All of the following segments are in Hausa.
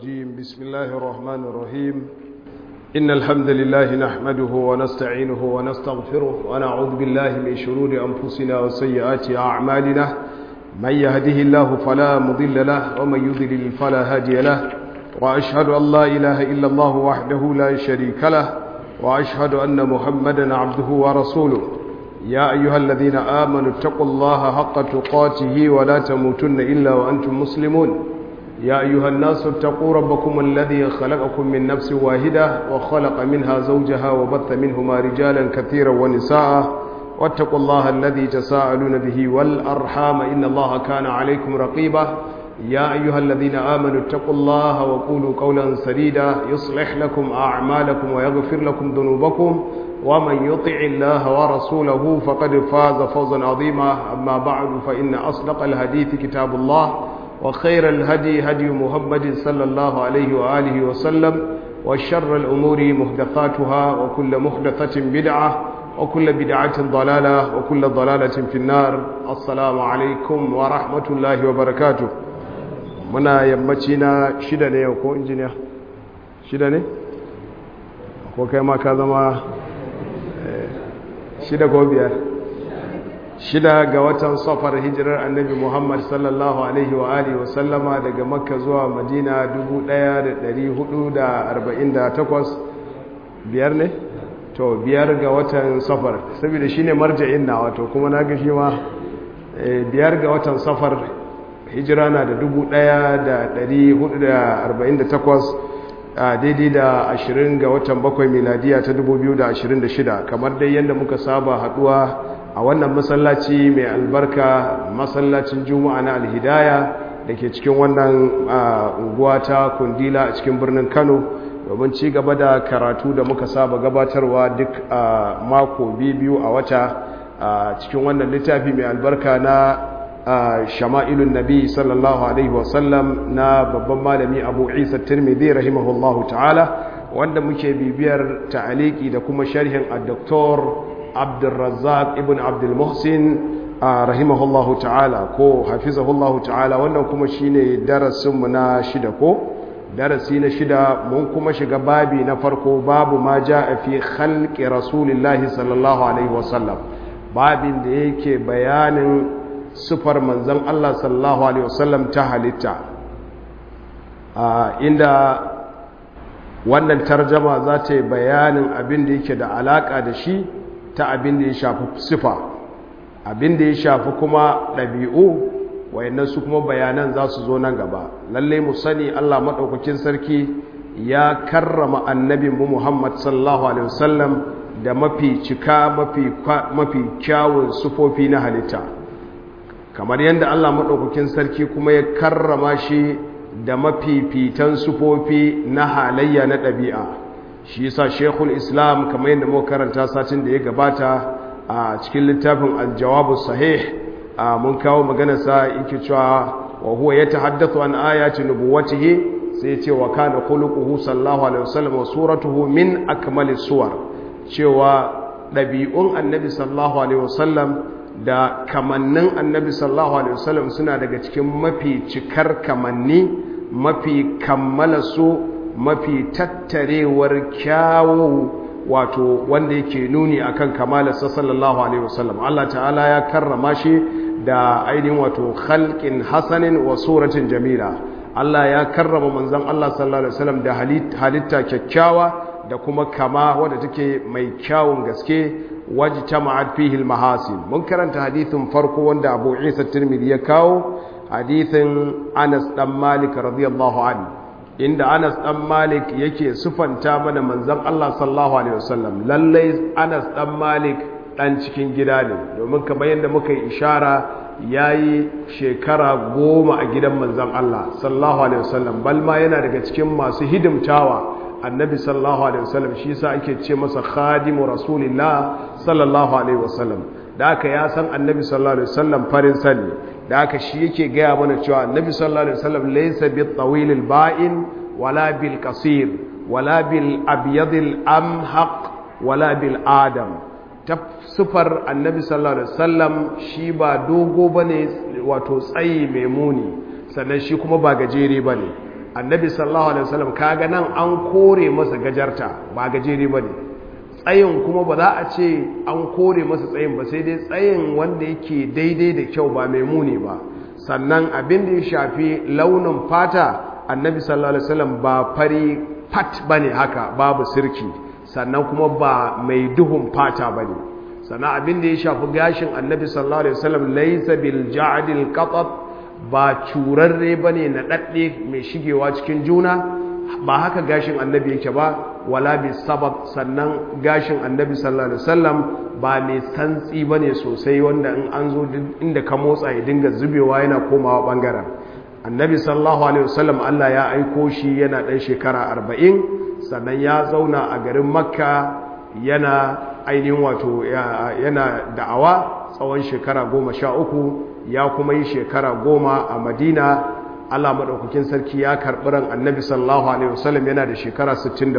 الرجيم بسم الله الرحمن الرحيم إن الحمد لله نحمده ونستعينه ونستغفره ونعوذ بالله من شرور أنفسنا وسيئات أعمالنا من يهده الله فلا مضل له ومن يضلل فلا هادي له وأشهد أن لا إله إلا الله وحده لا شريك له وأشهد أن محمدا عبده ورسوله يا أيها الذين آمنوا اتقوا الله حق تقاته ولا تموتن إلا وأنتم مسلمون يا أيها الناس اتقوا ربكم الذي خلقكم من نفس واحدة وخلق منها زوجها وبث منهما رجالا كثيرا ونساء واتقوا الله الذي تساءلون به والأرحام إن الله كان عليكم رقيبا يا أيها الذين آمنوا اتقوا الله وقولوا قولا سديدا يصلح لكم أعمالكم ويغفر لكم ذنوبكم ومن يطع الله ورسوله فقد فاز فوزا عظيما أما بعد فإن أصدق الحديث كتاب الله وخير الهدي هدي محمد صلى الله عليه وآله وسلم وشر الأمور محدثاتها وكل محدثة بدعة وكل بدعة ضلالة وكل ضلالة في النار السلام عليكم ورحمة الله وبركاته muna yammaci na shida ne yau ko injiniya shida ne ko kai ma ka zama shida ko biyar shida ga watan safar hijirar annabi muhammad sallallahu alaihi wa alihi wa sallama daga makka zuwa madina 1448 biyar ne to biyar ga watan safar saboda shine marja'in na wato kuma na ga shi ma biyar ga watan safar hijira na da 1448 a daidai da 20 ga watan bakwai miladiya ta 2026 kamar dai yadda muka saba haduwa a wannan masallaci mai albarka masallacin juma'a na alhidaya da ke cikin wannan unguwa ta kundila a cikin birnin kano domin ci gaba da karatu da muka saba gabatarwa duk a mako biyu a wata a cikin wannan littafi mai albarka na shama'ilun nabi sallallahu alaihi wasallam na babban malami abu isa tirmidhi rahimahullahu ta'ala wanda muke bibiyar ta'aliki da kuma sharhin a doktor abdulrazzaq ibn abdulmuhsin rahimahullahu ta'ala ko hafizahullahu ta'ala wannan kuma shine darasinmu na shida ko darasi na shida mun kuma shiga babi na farko babu ma ja fi khalqi rasulillahi sallallahu alaihi wasallam babin da yake bayanin sufar manzan Allah sallallahu Alaihi wasallam ta halitta inda wannan tarjama za ta yi bayanin abin da yake da alaka da shi ta abin da ya shafi sifa abin da ya shafi kuma ɗabi'u wayannan su kuma bayanan za su zo nan gaba lallai mu sani Allah maɗaukakin sarki ya karrama annabinmu Muhammad sallallahu Alaihi wasallam da mafi cika mafi kyawun sufofi na halitta kamar yadda Allah maɗaukakin sarki kuma ya karrama shi da mafifitan sufofi na halayya na ɗabi'a shi yasa shekul islam kamar yadda muka karanta satin da ya gabata a cikin littafin aljawabu sahih mun kawo maganarsa yake cewa wa huwa ya tahaddathu an ayati nubuwatihi sai ya ce wa kana khuluquhu sallallahu alaihi wasallam wa suratuhu min akmalis suwar cewa ɗabi'un annabi sallallahu alaihi wasallam da kamannin annabi sallallahu alaihi wasallam suna daga cikin mafi cikar kamanni mafi kammala su mafi tattarewar kyawu wato wanda yake nuni akan kamalarsa sallallahu alaihi wasallam Allah ta'ala ya karrama shi da ainihin wato khalqin hasanin wa suratin jamila Allah ya karrama manzon Allah sallallahu alaihi wasallam da halitta kyakkyawa da kuma kama wadda take mai kyawun gaske wajtama'at fihi al-mahasin mun karanta hadithin farko wanda Abu Isa Tirmidhi ya kawo hadithin Anas dan Malik radiyallahu anhu inda Anas dan Malik yake sufanta mana manzon Allah sallallahu alaihi wasallam lalle Anas dan Malik dan cikin gida ne domin kamar yadda muka yi ishara yayi shekara goma a gidan manzon Allah sallallahu alaihi wasallam balma yana daga cikin masu hidimtawa annabi sallallahu alaihi wasallam shi yasa ake ce masa khadimu rasulillah sallallahu alaihi wasallam da aka ya san annabi sallallahu alaihi wasallam farin sani da aka shi yake gaya mana cewa annabi sallallahu alaihi wasallam laysa bit tawil al ba'in wala bil qasir wala bil abyad al amhaq wala bil adam ta sifar annabi sallallahu alaihi wasallam shi ba dogo bane wato tsayi mai muni sannan shi kuma ba gajere bane annabi sallallahu alaihi wasallam kaga nan an kore masa gajarta ba gajere bane tsayin kuma ba za a ce an kore masa tsayin ba sai dai tsayin wanda yake daidai da kyau ba mai muni ba sannan abin da ya shafi launin fata annabi sallallahu alaihi wasallam ba fari fat bane haka babu sirki sannan kuma ba mai duhun fata bane sannan abin da ya shafi gashin annabi sallallahu alaihi wasallam laysa bil ja'dil qatat ba curarre bane na dadde mai shigewa cikin juna ba haka gashin annabi yake ba wala bi sabab sannan gashin annabi sallallahu alaihi wasallam ba mai santsi bane sosai wanda in an zo inda ka motsa ya dinga zubewa yana komawa bangaren annabi sallallahu alaihi wasallam Allah ya aiko shi yana dan shekara 40 sannan ya zauna a garin makka yana ainihin wato yana da'awa tsawon shekara goma sha uku ya kuma yi shekara goma a madina Allah maɗaukakin sarki ya karɓi ran annabi sallallahu alaihi wasallam yana da shekara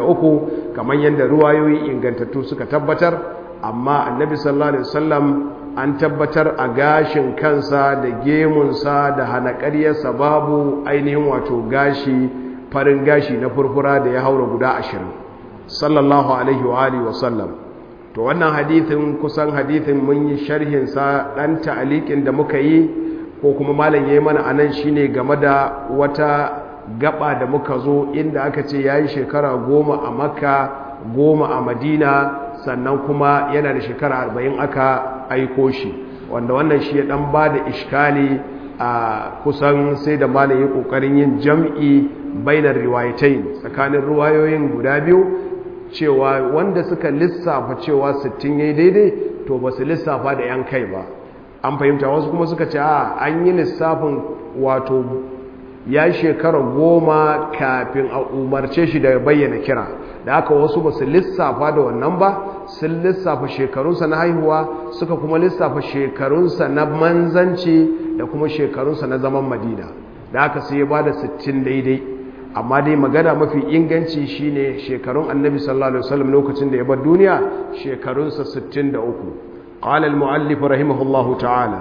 63 kamar yadda ruwayoyi ingantattu suka tabbatar amma annabi sallallahu alaihi wasallam an tabbatar a gashin kansa da gemunsa da hanakariyarsa babu ainihin wato gashi farin gashi na furfura da ya haura guda ashirin sallallahu alaihi wa alihi wasallam to wannan hadithin kusan hadithin mun yi sharhinsa ɗan ta'aliƙin da muka yi ko kuma malam yayi mana anan shine game da wata gaba da muka zo inda aka ce yayi shekara goma a makka goma a madina sannan kuma yana da shekara arba'in aka aiko shi wanda wannan shi ya dan ba da ishkali a kusan sai da malam ya kokarin yin jam'i bainar riwayatain tsakanin ruwayoyin guda biyu cewa wanda suka lissafa cewa 60 yayi daidai to ba su lissafa da yan kai ba an fahimta wasu kuma suka ce a an yi lissafin wato ya shekara goma kafin a umarce shi da bayyana kira da aka wasu ba su lissafa da wannan ba sun lissafa shekarunsa na haihuwa suka kuma lissafa shekarunsa na manzanci da kuma shekarunsa na zaman madina da aka sai ya ba da 60 daidai amma dai magana mafi inganci shine shekarun annabi sallallahu alaihi wasallam lokacin da ya bar duniya shekarunsa 63 قال المؤلف رحمه الله تعالى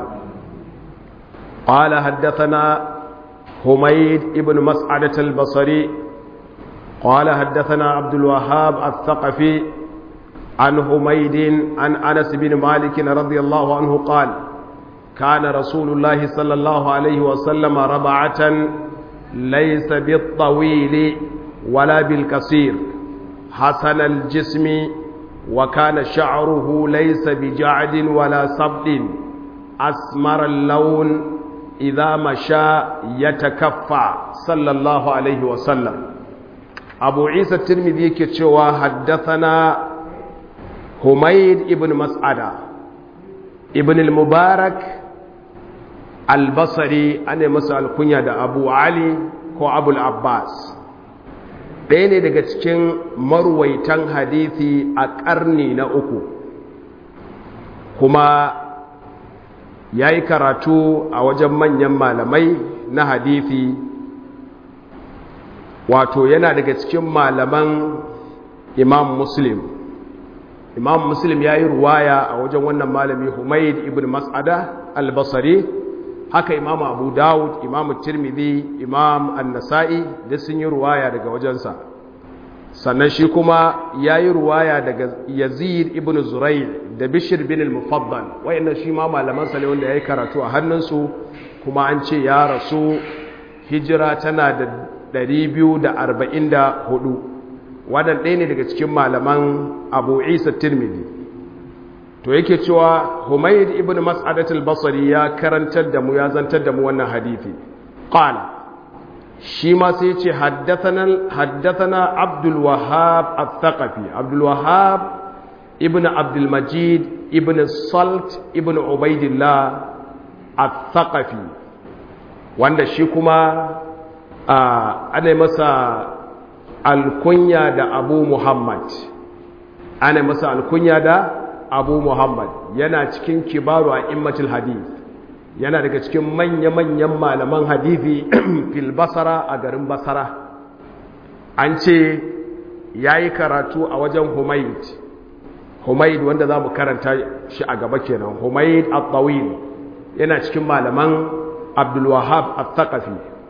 قال حدثنا حميد ابن مسعدة البصري قال حدثنا عبد الوهاب الثقفي عن حميد عن أنس بن مالك رضي الله عنه قال كان رسول الله صلى الله عليه وسلم ربعة ليس بالطويل ولا بالقصير حسن الجسم وكان شعره ليس بجعد ولا صبد أسمر اللون إذا مشى يتكفى صلى الله عليه وسلم أبو عيسى الترمذي كتشوى حدثنا حميد ابن مسعدة ابن المبارك البصري أنا مسأل كنيا أبو علي كو أبو العباس ɗaya ne daga cikin marwaitan hadithi a ƙarni na uku kuma ya yi karatu a wajen manyan malamai na hadithi wato yana daga cikin malaman imam muslim imam muslim ya yi ruwaya a wajen wannan malami humaid ibn mas'ada albasari haka imam abu dawud imam tirmidhi imam annasa'i da sun yi ruwaya daga wajensa sannan shi kuma ya yi ruwaya daga yazid ibn zurai da bishir bin al-mufaddal wayannan shi ma malamansa ne wanda ya yi karatu a hannunsu kuma an ce ya rasu hijira tana da 244 wadan ɗaya ne daga cikin malaman abu isa tirmidhi to yake cewa humayd ibn mas'adat al-basri ya karantar da mu ya zantar da mu wannan hadisi qala shi ma sai ya ce haddathana haddathana abdul wahhab al-thaqafi abdul wahhab ibn abdul majid ibn salt ibn ubaidillah al-thaqafi wanda shi kuma ana masa alkunya da abu muhammad ana masa alkunya da abu muhammad yana cikin kibaru a immatul hadith yana daga cikin manya-manyan malaman hadithi fil basara a garin basara an ce ya yi karatu a wajen humaid humaid wanda za mu karanta shi a gaba kenan humaid al-tawil yana cikin malaman abdulwahab al-thaqafi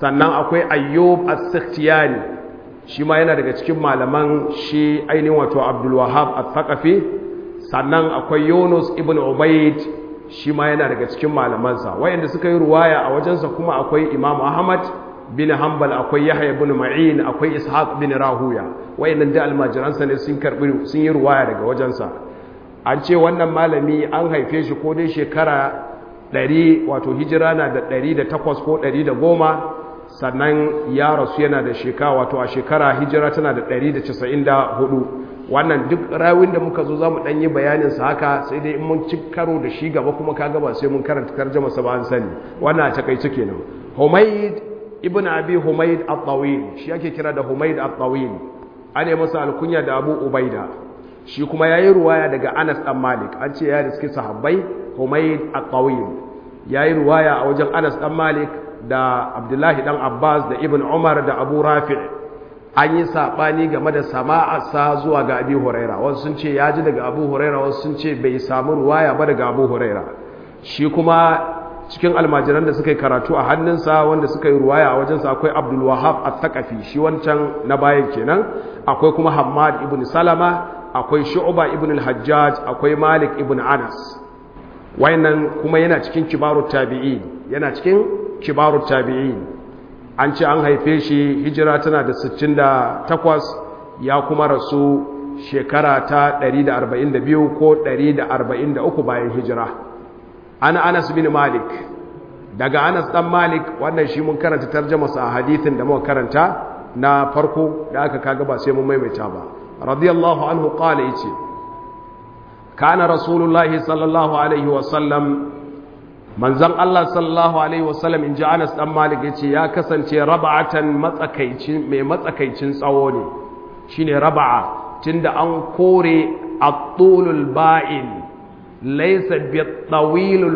sannan akwai ayyub as-sikhtiyani shi ma yana daga cikin malaman shi ainihin wato abdul wahab al-thaqafi sannan akwai yunus ibn ubayd shi ma yana daga cikin malamansa wayanda suka yi ruwaya a wajensa kuma akwai imam ahmad bin hanbal akwai yahya ibn ma'in akwai ishaq bin rahuya wayannan da almajiransa ne sun karbi sun yi ruwaya daga wajensa an ce wannan malami an haife shi ko dai shekara 100 wato hijira na da 108 ko 110 sannan ya rasu yana da shekara wato a shekara hijira tana da 194 wannan duk rawin da muka zo za mu ɗanyi bayaninsa haka sai dai in mun ci karo da shi gaba kuma ka gaba sai mun karanta tarjama sa ba an sani wannan a takaice kenan humaid ibn abi humaid at-tawil shi ake kira da humaid at-tawil an yi masa alkunya da abu ubaida shi kuma yayi ruwaya daga anas dan malik an ce ya riski sahabbai humaid at-tawil yayi ruwaya a wajen anas dan malik da abdullahi dan abbas da ibn umar da abu rafi' an yi saɓani game da sama'arsa zuwa ga abu huraira wasu sun ce ya ji daga abu huraira wasu sun ce bai samu ruwaya ba daga abu huraira shi kuma cikin almajiran da suka yi karatu a hannunsa wanda suka yi ruwaya a wajensa akwai abdulwahab a thaqafi shi wancan na bayan kenan akwai kuma hamad ibn salama akwai shu'ba ibn al-hajjaj akwai malik ibn anas wayannan kuma yana cikin kibarut tabi'in yana cikin kibarut tabi'in an ce an haife shi hijira tana da 68 ya kuma rasu shekara ta 142 ko 143 bayan hijira ana anas bin malik daga anas dan malik wannan shi mun karanta tarjama sa hadithin da muka karanta na farko da aka kaga ba sai mun maimaita ba radiyallahu anhu qala yace kana rasulullahi sallallahu alaihi wa sallam manzan Allah sallallahu Alaihi wasallam in ji Anas ɗan Malik ya ce ya kasance raba'atan matsakaicin mai matsakaicin tsawo ne shi ne raba'a tun da an kore a tulul ba'in laisa bi tsawilul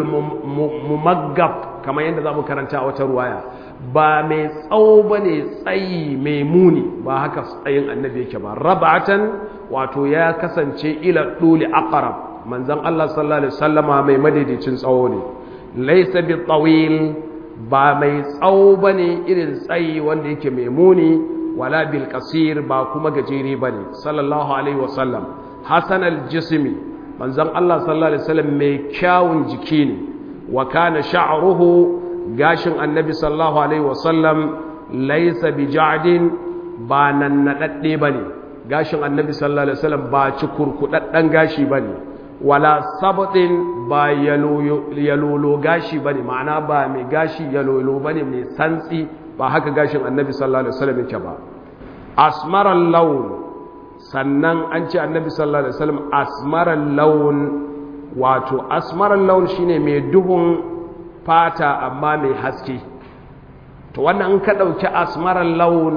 mumaggab kamar yadda za mu karanta a wata ruwaya ba mai tsawo ba ne tsayi mai muni ba haka tsayin annabi yake ba raba'atan wato ya kasance ila ɗuli aqrab manzan Allah sallallahu Alaihi wasallama mai madaidaicin tsawo ne laisa bi tawil ba mai tsawo bane irin tsayi wanda yake mai muni wala bil qasir ba kuma gajere bane sallallahu alaihi wasallam hasan al jismi manzon Allah sallallahu alaihi wasallam mai kyawun jiki ne wa kana sha'ruhu gashin annabi sallallahu alaihi wasallam laisa bi ja'din ba nan nadadde bane gashin annabi sallallahu alaihi wasallam ba ci kurkudaddan gashi bane wala sabatin ba yalolo gashi bane ma'ana ba mai gashi yalolo bane mai santsi ba haka gashin annabi sallallahu alaihi wasallam yake ba asmaran laun sannan an ce annabi sallallahu alaihi wasallam asmaran laun wato asmaran laun shine mai duhun fata amma mai haske to wannan in ka dauki asmaran laun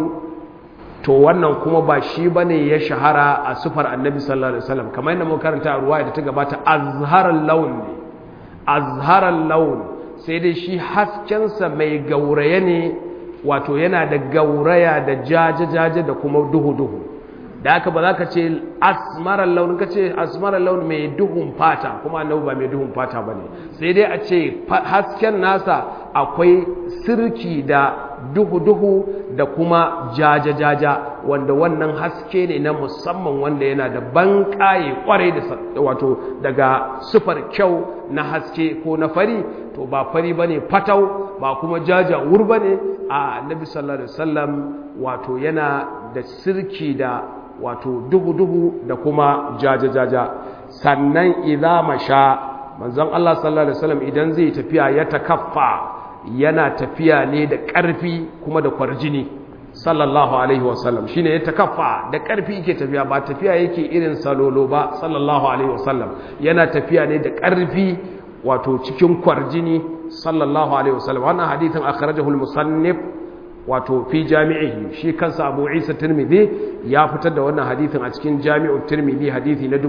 to wannan kuma ba shi bane ya shahara a sufar annabi sallallahu alaihi wasallam kamar yadda muka karanta a ruwaya da ta gabata azharal laun ne azharal laun sai dai shi haskensa mai gauraye ne wato yana da gauraya da jaje-jaje da kuma duhu-duhu da haka ba za ka ce asmaral laun ka ce asmaral laun mai duhun fata kuma annabi ba mai duhun fata ba ne sai dai a ce hasken nasa akwai sirki da duhu-duhu da kuma jaja-jaja wanda wannan haske ne na musamman wanda yana da ban ƙaye kwarai da wato daga sufar kyau na haske ko na fari to ba fari ba ne fatau ba kuma jajawur ba ne a nabi sallallahu alaihi wasallam wato yana da sirki da wato duhu-duhu da kuma jaja-jaja sannan idza masha manzon Allah sallallahu alaihi wasallam idan zai tafiya ya takaffa yana tafiya ne da ƙarfi kuma da kwarjini sallallahu alaihi wasallam shine ya takaffa da ƙarfi yake tafiya ba tafiya yake irin salolo ba sallallahu alaihi wasallam yana tafiya ne da ƙarfi wato cikin kwarjini sallallahu alaihi wasallam wannan hadithin akhrajahu al-musannif wato fi jami'ihi shi kansa Abu Isa Tirmidhi ya fitar da wannan hadithin a cikin Jami'u Tirmidhi hadithi na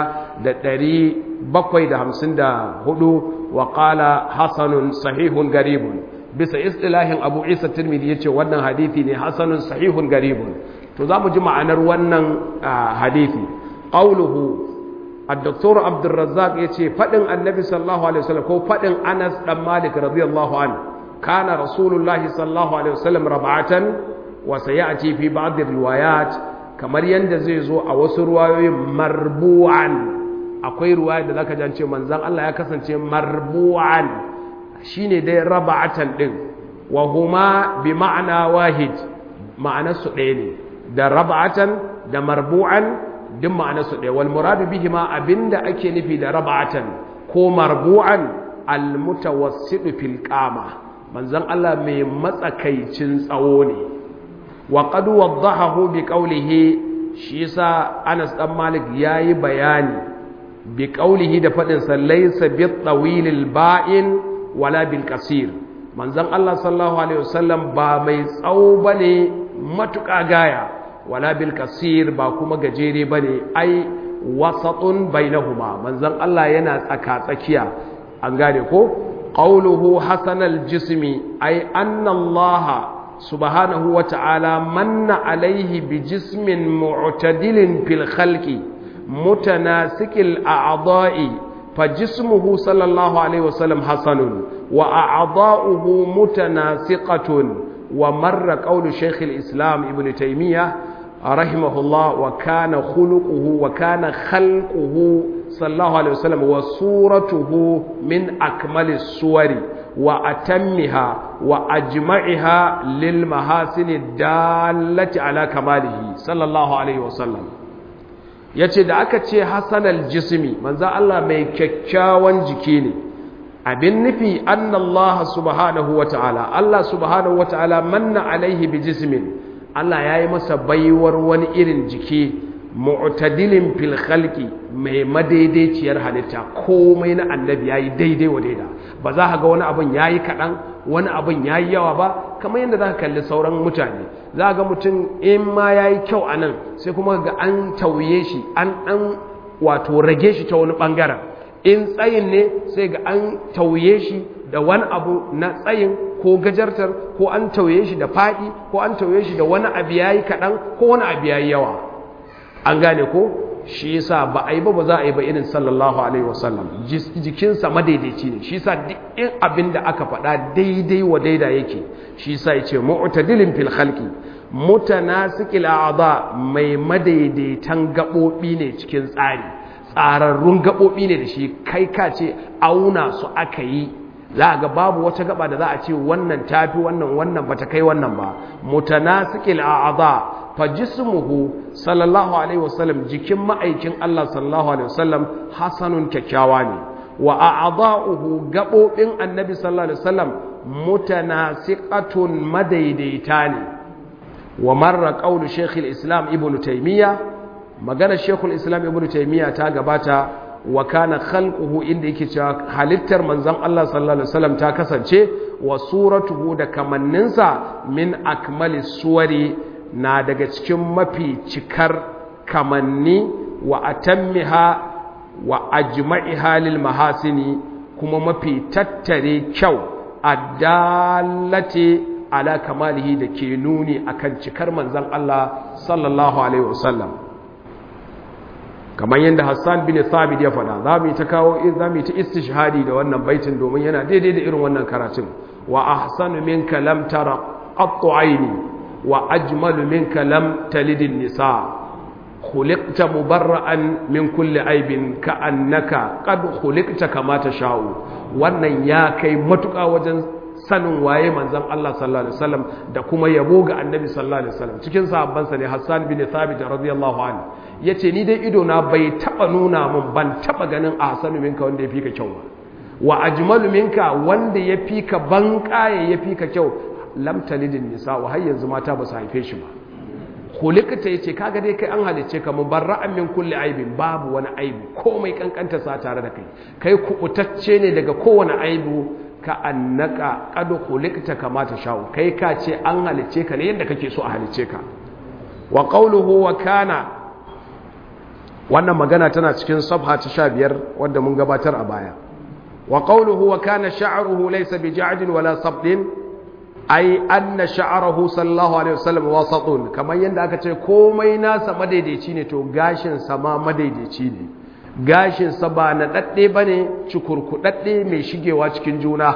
1754 wa qala hasanun sahihun garibun bisa istilahin Abu Isa Tirmidhi yace wannan hadithi ne hasanun sahihun garibun to zamu ji ma'anar wannan hadithi qauluhu الدكتور عبد الرزاق يتي فدن النبي صلى الله عليه وسلم كو فدن انس بن مالك رضي الله عنه kana rasulullahi sallallahu alaihi wasallam rab'atan wa sayati fi ba'd riwayat kamar yanda zai zo a wasu ruwayoyin marbu'an akwai ruwaya da zaka jance manzon Allah ya kasance marbu'an shine dai rab'atan din wa huma bi ma'ana wahid ma'anarsu ɗaya ne da rab'atan da marbu'an duk ma'anarsu ɗaya wal muradu bihima abinda ake nufi da rab'atan ko marbu'an al mutawassidu fil qama manzon Allah mai matsakaicin tsawo ne wa qad waddahahu bi qawlihi shi yasa Anas dan Malik yayi bayani bi qawlihi da fadin sa laysa bi tawilil ba'in wala bil qasir manzon Allah sallallahu alaihi wasallam ba mai tsawo bane matuƙa gaya wala bil kasir ba kuma gajere bane ai wasatun bainahuma manzon Allah yana tsaka tsakiya an gane ko qawluhu hasanal jismi ai anna Allah subhanahu wata'ala manna alaihi bi jismin mu'tadilin fil khalqi mutanasikil a'dha'i فجسمه صلى الله عليه وسلم حسن وأعضاؤه متناسقة ومر قول شيخ الإسلام ابن تيمية رحمه الله وكان خلقه وكان خلقه صلى الله عليه وسلم وصورته من أكمل الصور وأتمها وأجمعها للمحاسن الدالة على كماله صلى الله عليه وسلم yace da aka ce hasanal jismi manzo Allah mai kyakkyawan jiki ne abin nufi annallaha subhanahu wata'ala Allah subhanahu wata'ala manna alaihi bi jismin Allah yayi masa baiwar wani irin jiki mu'tadilin fil khalqi mai madaidaiciyar halitta komai na annabi yayi daidai wa daida ba za ka ga wani abun yayi kadan wani abun yayi yawa ba kamar yadda za ka kalli sauran mutane za ga mutum in ma yayi kyau anan sai kuma ga an tauye shi an dan wato rage shi ta wani bangaren in tsayin ne sai ga an tauye shi da wani abu na tsayin ko gajartar ko an tauye shi da faɗi ko an tauye shi da wani abu yayi kaɗan ko wani abu yayi yawa an gane ko shi yasa ba a yi ba ba za a yi ba irin sallallahu alaihi wasallam jikinsa madaidaici ne shi yasa duk in abin da aka faɗa daidai wa daida yake shi yasa ya ce mu'tadilin fil khalqi mutanasikil a'dha mai madaidaitan gaɓoɓi ne cikin tsari tsararrun gaɓoɓi ne da shi kai ka ce auna su aka yi za ga babu wata gaba da za a ce wannan tafi wannan wannan bata kai wannan ba mutanasikil a'dha fa jismuhu sallallahu alaihi wasallam jikin ma'aikin Allah sallallahu alaihi wasallam hasanun kyakkyawa ne wa a'dha'uhu gabobin annabi sallallahu alaihi wasallam mutanasiqatun madaidaita ne wa marra qawlu shaykh al-islam ibnu taymiya magana shaykh al-islam ibnu taymiya ta gabata wa kana khalquhu inda yake cewa halittar manzon Allah sallallahu alaihi wasallam ta kasance wa suratuhu da kamanninsa min akmali suwari na daga cikin mafi cikar kamanni wa atammiha wa ajma'iha lil mahasini kuma mafi tattare kyau addallati ala kamalihi da ke nuni akan cikar manzon Allah sallallahu alaihi wasallam kamar yadda Hassan bin Thabit ya faɗa za mu yi ta kawo za mu yi ta istishhadi da wannan baitin domin yana daidai da irin wannan karatun wa ahsanu minka lam tara qattu aini wa ajmalu minka lam talidin nisa khuliqta mubarra'an min kulli aibin ka'annaka qad khuliqta kama tasha'u wannan ya kai matuƙa wajen sanin waye manzon Allah sallallahu alaihi wasallam da kuma yabo ga annabi sallallahu alaihi wasallam cikin sahabban sa ne Hassan bin Thabit radiyallahu anhu yace ni dai ido na bai taba nuna min ban taba ganin ahsanu minka wanda yafi ka kyau ba wa ajmalu minka wanda yafi ka banƙaye yafi ka kyau lam talidin nisa wa har yanzu mata ba su haife shi ba khuliqta yace kaga dai kai an halice ka mubarra'an min kulli aibin babu wani aibu komai kankanta sa tare da kai kai kubutacce ne daga kowane aibu ka annaka qad khuliqta kama ta sha'u kai ka ce an halice ka ne yadda kake so a halice ka wa qawluhu wa kana wannan magana tana cikin sabha ta 15 wanda mun gabatar a baya wa qawluhu wa kana sha'ruhu laysa bi ja'din wala sabdin ai anna sha'arahu sallallahu alaihi wasallam wasatun kamar yadda aka ce komai nasa madaidaici ne to gashin sa ma madaidaici ne gashin sa ba na dadde bane cikurkudadde mai shigewa cikin juna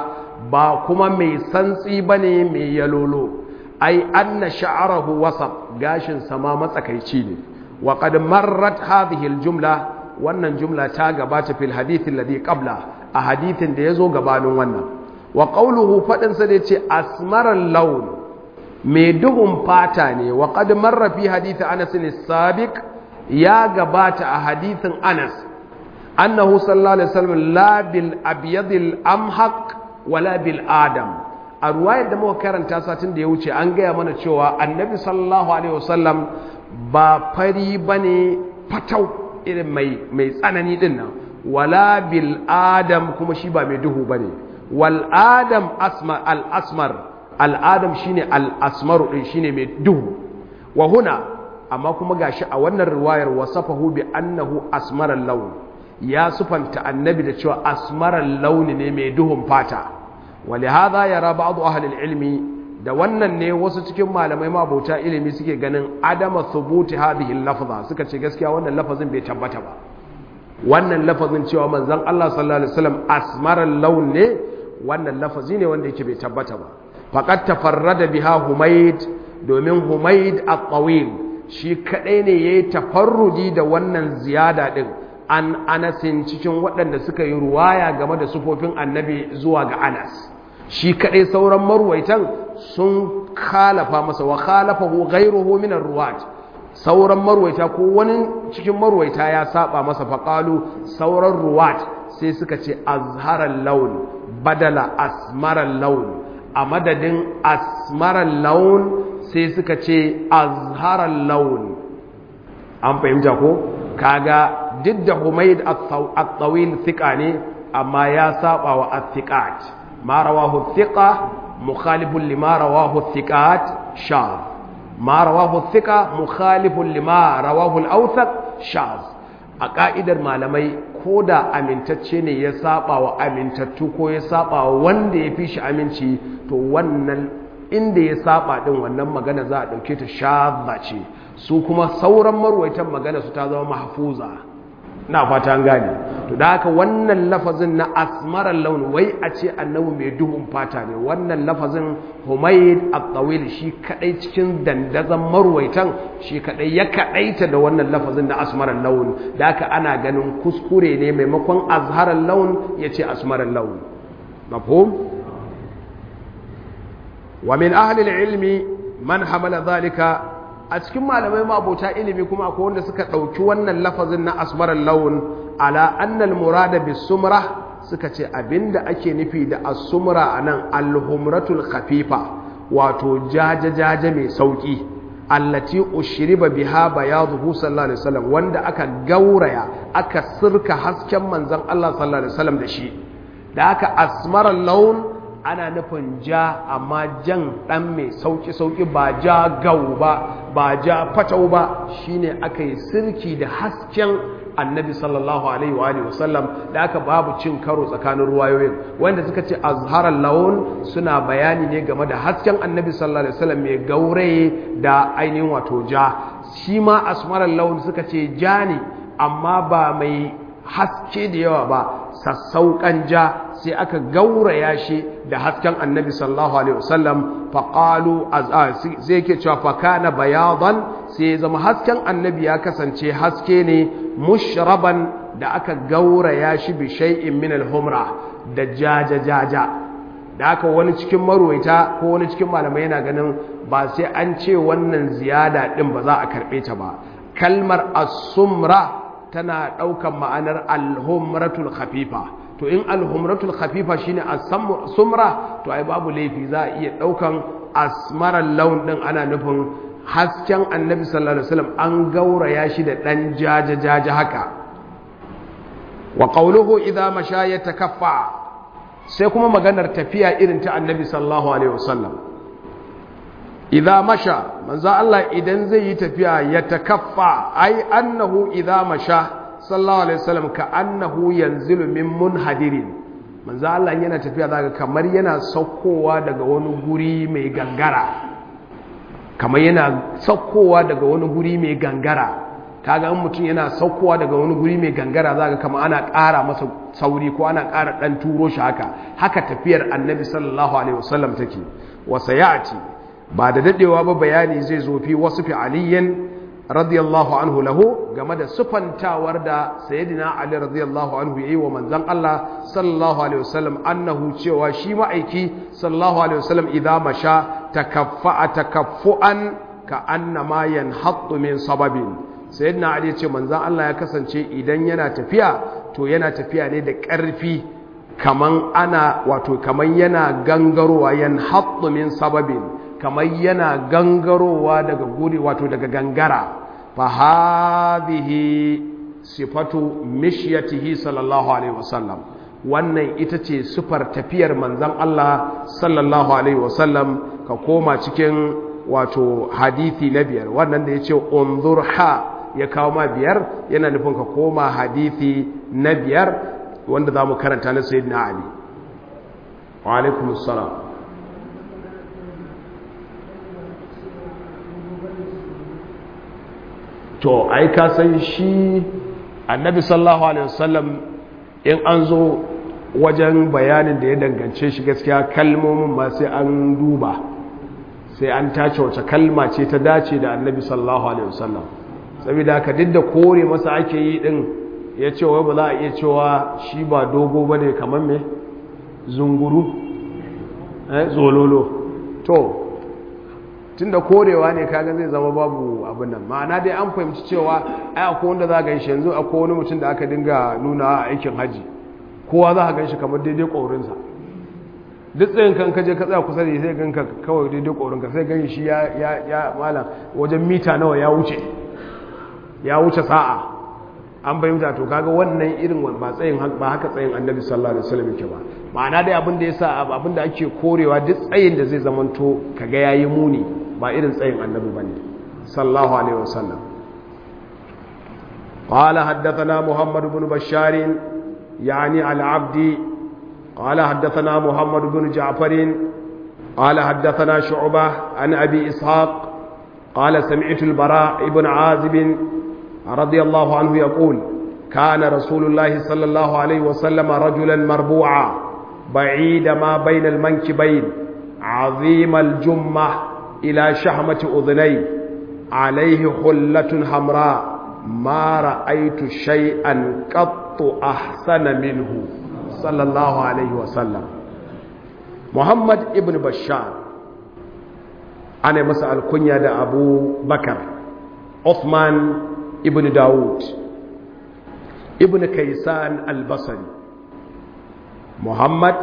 ba kuma mai santsi bane mai yalolo ai anna sha'arahu wasat gashin sama matsakaici ne wa qad marrat hadhihi al-jumla wannan jumla ta gabata fil hadith alladhi qabla a hadithin da yazo gabanin wannan wa qawluhu fadin sa da yace asmaral lawn mai duhun fata ne wa qad marra fi hadith Anas as-sabiq ya gabata a hadithin Anas annahu sallallahu alaihi wasallam la bil abyad al-amhaq wala bil adam a ruwayar da muka karanta satin da ya wuce an gaya mana cewa annabi sallallahu alaihi wasallam ba fari bane fatau irin mai mai tsanani din nan wala bil adam kuma shi ba mai duhu bane wal adam asmar al asmar al adam shine al asmaru din shine mai duhu wa huna amma kuma gashi a wannan riwayar wasafahu bi annahu asmaral lawn ya sufanta annabi da cewa asmaral launi ne mai duhun fata ولهذا يرى بعض أهل العلم da wannan ne wasu cikin malamai mabauta ilimi suke ganin adama thubuti hadhihi lafza suka ce gaskiya wannan lafazin bai tabbata ba wannan lafazin cewa manzon Allah sallallahu alaihi wasallam asmaral laun ne wannan lafazi ne wanda yake bai tabbata ba faqad tafarrada biha humayd domin humayd at-tawil shi kadai ne yayi tafarrudi da wannan ziyada din an anasin cikin waɗanda suka yi ruwaya game da sufofin annabi zuwa ga anas shi kaɗai sauran marwaitan sun khalafa masa wa khalafahu ghayruhu min ar-ruwat sauran marwaita ko wani cikin marwaita ya saba masa faqalu sauran ruwat sai suka ce azharal laun badala asmaral laun a madadin asmaral laun sai suka ce azharal laun an fahimta ko kaga duk da humaid at-tawil thiqa ne amma ya saba wa at-thiqat ma rawahu thiqa mukhalifun lima rawahu thiqat shaz ma rawahu thiqa mukhalifun lima rawahu al-awthaq shaz a ka'idar malamai ko da amintacce ne ya saba wa amintattu ko ya saba wa wanda ya fi shi aminci to wannan inda ya saba din wannan magana za a dauke ta shazza ce su kuma sauran marwaitan magana su ta zama mahfuza na fata an gane to da haka wannan lafazin na asmarar launi wai a ce annabi mai duhun fata ne wannan lafazin humayd at-tawil shi kadai cikin dandazan marwaitan shi kadai ya kadaita da wannan lafazin na asmarar launi da haka ana ganin kuskure ne maimakon azharar laun yace asmarar launi mafhum wa min ahli al-ilmi man hamala dhalika a cikin malamai mabota ilimi kuma akwai wanda suka ɗauki wannan lafazin na asmarar laun ala annal murada bis sumra suka ce abinda ake nufi da as-sumra anan al-humratul khafifa wato jaja jaja mai sauki allati ushriba biha bayaduhu sallallahu alaihi wasallam wanda aka gauraya aka sirka hasken manzon Allah sallallahu alaihi wasallam da shi da aka asmarar laun ana nufin ja amma jan ɗan mai sauƙi-sauƙi ba ja gau ba ba ja fatau ba shine aka yi sirki da hasken annabi sallallahu alaihi wa alihi wasallam da aka babu cin karo tsakanin ruwayoyin wanda suka ce azharar laun suna bayani ne game da hasken annabi sallallahu alaihi wasallam mai gauraye da ainihin wato ja shi ma asmarar laun suka ce ja ne amma ba mai haske da yawa ba sassauƙan ja sai aka gauraya shi da hasken annabi sallallahu alaihi wasallam faqalu sai yake cewa fakana bayadan sai zama hasken annabi ya kasance haske ne mushraban da aka gauraya shi bi shay'in min al-humra da jaja jaja da aka wani cikin marwaita ko wani cikin malamai yana ganin ba sai an ce wannan ziyada din ba za a karbe ta ba kalmar as-sumra tana ɗaukan ma'anar alhumratul khafifa to in alhumratul khafifa shine as-sumra to ai babu laifi za a iya ɗaukan asmaral laun din ana nufin hasken annabi sallallahu alaihi wasallam an gauraya shi da dan jaja jaja haka wa qawluhu idza masha yatakaffa sai kuma maganar tafiya irin ta annabi sallallahu alaihi wasallam idza masha manzo Allah idan zai yi tafiya ya takaffa ai annahu idza masha sallallahu alaihi wasallam ka annahu yanzilu min munhadirin manzo Allah yana tafiya zaka kamar yana saukowa daga wani guri mai gangara kamar yana saukowa daga wani guri mai gangara kaga in mutum yana saukowa daga wani guri mai gangara za ga kama ana ƙara masa sauri ko ana ƙara ɗan turo shi haka haka tafiyar annabi sallallahu alaihi wasallam take wasa ya'ati ba da dadewa ba bayani zai zo fi wasu fi aliyin radiyallahu anhu lahu game da sufantawar da sayyidina ali radiyallahu anhu yayi wa manzon Allah sallallahu alaihi wasallam annahu cewa shi ma'aiki sallallahu alaihi wasallam idza masha takaffa takaffuan ka annama yanhattu min sababin sayyidina ali ce manzon Allah ya kasance idan yana tafiya to yana tafiya ne da ƙarfi kaman ana wato kaman yana gangarowa yanhattu min sababin kamar yana gangarowa daga guri wato daga gangara fa hadhihi sifatu mishyatihi sallallahu alaihi wasallam wannan ita ce sifar tafiyar manzon Allah sallallahu alaihi wasallam ka koma cikin wato hadithi na biyar wannan da yace unzur ha ya kawo ma biyar yana nufin ka koma hadithi na biyar wanda zamu karanta na sayyidina ali wa alaikumus salam to ai ka san shi annabi sallallahu alaihi wasallam in an zo wajen bayanin da ya dangance shi gaskiya kalmomin ma sai an duba sai an tace wace kalma ce ta dace da annabi sallallahu alaihi wasallam saboda haka duk da kore masa ake yi din ya ce wai ba za a iya cewa shi ba dogo bane kamar me zunguru eh zololo to tunda korewa ne kaga zai zama babu abin nan ma'ana dai an fahimci cewa ai akwai wanda za a ganshi yanzu akwai wani mutum da aka dinga nuna a aikin haji kowa za a ganshi kamar daidai ƙorinsa duk tsayin kan kaje ka tsaya kusa da sai ganka kawai daidai ƙorinka sai gani shi ya ya malam wajen mita nawa ya wuce ya wuce sa'a an fahimta to kaga wannan irin ba tsayin ba haka tsayin annabi sallallahu alaihi wasallam yake ba ma'ana dai abin da yasa abin da ake korewa duk tsayin da zai zamanto kaga yayi muni ba irin tsayin annabi bane sallallahu alaihi wasallam قال حدثنا محمد بن بشار يعني العبد قال حدثنا محمد بن جعفر قال حدثنا شعبة عن أبي إسحاق قال سمعت البراء بن عازب رضي الله عنه يقول كان رسول الله صلى الله عليه وسلم رجلا مربوعا بعيد ما بين المنكبين عظيم الجمة إلى شحمة أذنيه عليه حلة حمراء ما رأيت شيئا قط أحسن منه صلى الله عليه وسلم محمد ابن بشار أنا مسأل كنيا أبو بكر عثمان ابن داود ابن كيسان البصري محمد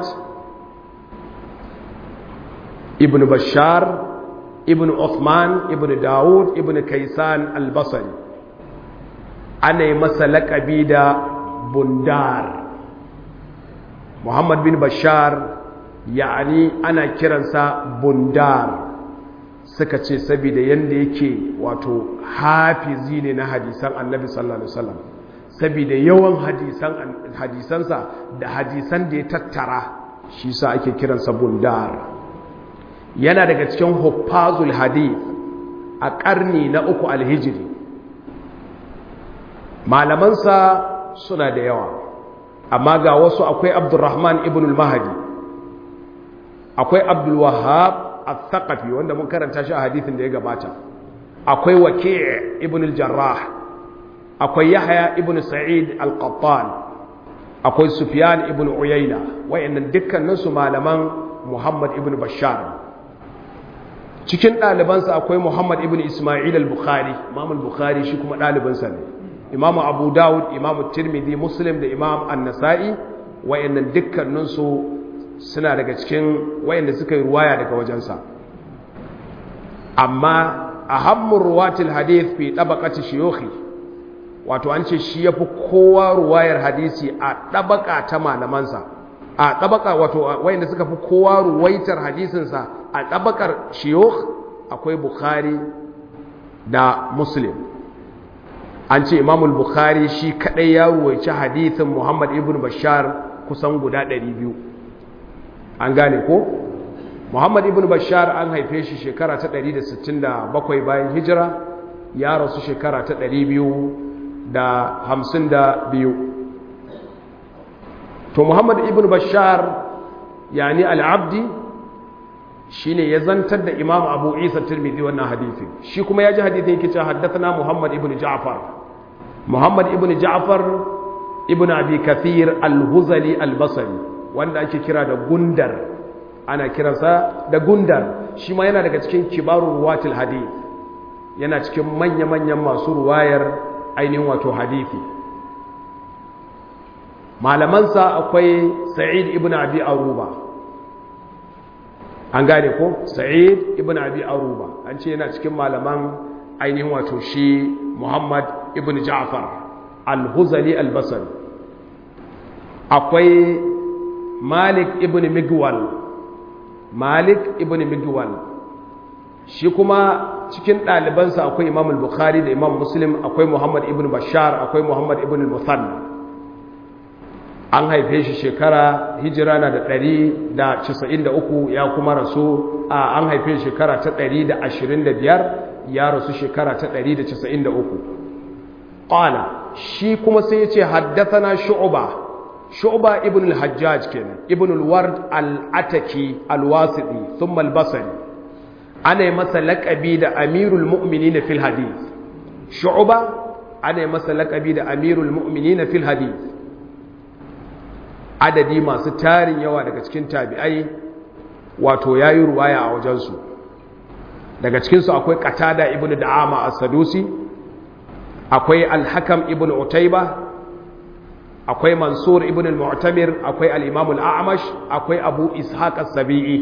ابن بشار ابن عثمان ابن داود ابن كيسان البصري أنا مسلك أبيدا بندار محمد بن بشار يعني أنا كرنسا بندار suka ce saboda yadda yake wato hafizi ne na hadisan annabi sallallahu alaihi wasallam saboda yawan hadisan hadisansa da hadisan da ya tattara shi sa ake kiransa bundar yana daga cikin huffazul hadith a ƙarni na uku alhijiri malamansa suna da yawa amma ga wasu akwai abdurrahman ibn al-mahdi akwai abdul wahhab al-thaqafi wanda mun karanta shi a hadithin da ya gabata akwai waki' ibn al-jarrah akwai yahya ibn sa'id al-qattan akwai sufyan ibn uyayna wayannan dukkanin su malaman muhammad ibn bashar cikin ɗalibansa akwai muhammad ibn isma'il al-bukhari imam al-bukhari shi kuma ɗalibansa ne imam abu dawud imam tirmidhi muslim da imam an-nasa'i wayannan dukkanin su suna daga cikin wayanda suka yi ruwaya daga wajensa amma ahammur ruwatil hadith fi tabaqati shuyukhi wato an ce shi yafi kowa ruwayar hadisi a tabaka ta malamansa a tabaka wato wayanda suka fi kowa ruwaitar hadisinsa a tabakar shuyukh akwai bukhari da muslim an ce imamul bukhari shi kadai ya ruwaici hadisin muhammad ibn bashar kusan guda 200 an gane ko muhammad ibn bashar an haife shi shekara ta 167 bayan hijira ya rasu shekara ta ɗari biyu da hamsin da biyu to muhammad ibn bashar yani al'abdi shi ne ya zantar da imam abu isa turmidi wannan hadithi shi kuma ya ji hadithi yake cewa haddathana muhammad ibn ja'far muhammad ibn ja'far ibn abi kathir al-huzali al-basri wanda ake kira da gundar ana kiransa da gundar shi ma yana daga cikin kibarun ruwatul hadith yana cikin manya-manyan masu ruwayar ainihin wato hadithi malamansa akwai sa'id ibn abi aruba an gane ko sa'id ibn abi aruba an ce yana cikin malaman ainihin wato shi muhammad ibn ja'far al-huzali al-basri akwai malik ibn migwal malik ibn migwal shi kuma cikin ɗalibansa akwai imam al-bukhari da imam muslim akwai muhammad ibn bashar akwai muhammad ibn al-musanna an haife shi shekara hijira na da ɗari da casa'in da uku ya kuma rasu a an haife shi shekara ta ɗari da ashirin da biyar ya rasu shekara ta ɗari da casa'in da uku ƙwala shi kuma sai ya ce haddathana shu'uba shu'uba ibn al-hajjaj kenan ibn al-ward al-ataki al-wasiti thumma al-basri ana yi masa laƙabi da amirul mu'minina fil hadith shu'uba ana yi masa laƙabi da amirul mu'minina fil hadith adadi masu tarin yawa daga cikin tabi'ai wato yayi ruwaya a wajensu daga cikinsu akwai qatada ibn da'ama as-sadusi akwai al-hakam ibn utayba akwai mansur ibn al-mu'tamir akwai al-imam al-a'mash akwai abu ishaq as-sabi'i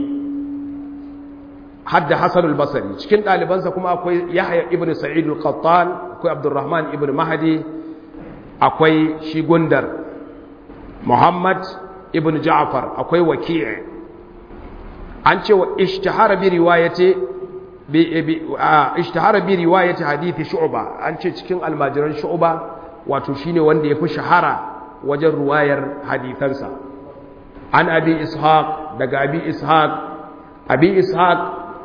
hadda hasan al-basri cikin dalibansa kuma akwai yahya ibn sa'id al-qattan akwai abdurrahman ibn mahdi akwai shi gundar muhammad ibn ja'far akwai waki' an ce wa ishtahara bi riwayati bi ishtahara bi riwayati hadithi shu'ba an ce cikin almajiran shu'ba wato shine wanda yafi shahara wajen ruwayar hadithansa an abi ishaq daga abi ishaq abi ishaq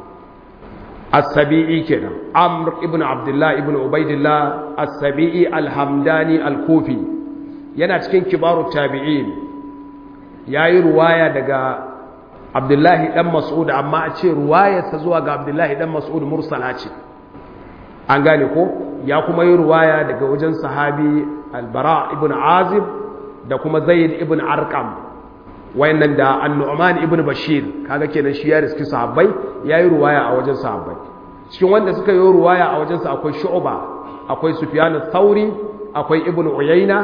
as-sabi'i kenan amr ibn abdullah ibn ubaidillah as-sabi'i al-hamdani al-kufi yana cikin kibaru tabi'in yayi ruwaya daga abdullahi dan mas'ud amma a ce ruwayarsa zuwa ga abdullahi dan mas'ud mursala ce an gane ko ya kuma yi ruwaya daga wajen sahabi al-bara ibn azib da kuma zaid ibn arqam wayannan da an-nu'man ibn bashir kaga kenan shi ya riski sahabbai yayi ruwaya a wajen sahabbai cikin wanda suka yi ruwaya a wajen sa akwai shu'ba akwai sufyan ath-thauri akwai ibn uyayna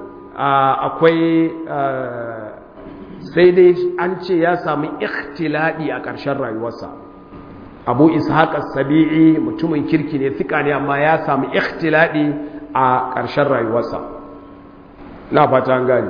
akwai sai dai an ce ya sami ikhtiladi a ƙarshen rayuwarsa abu ishaq as-sabi'i mutumin kirki ne fika ne amma ya sami ikhtiladi a ƙarshen rayuwarsa na fata an gane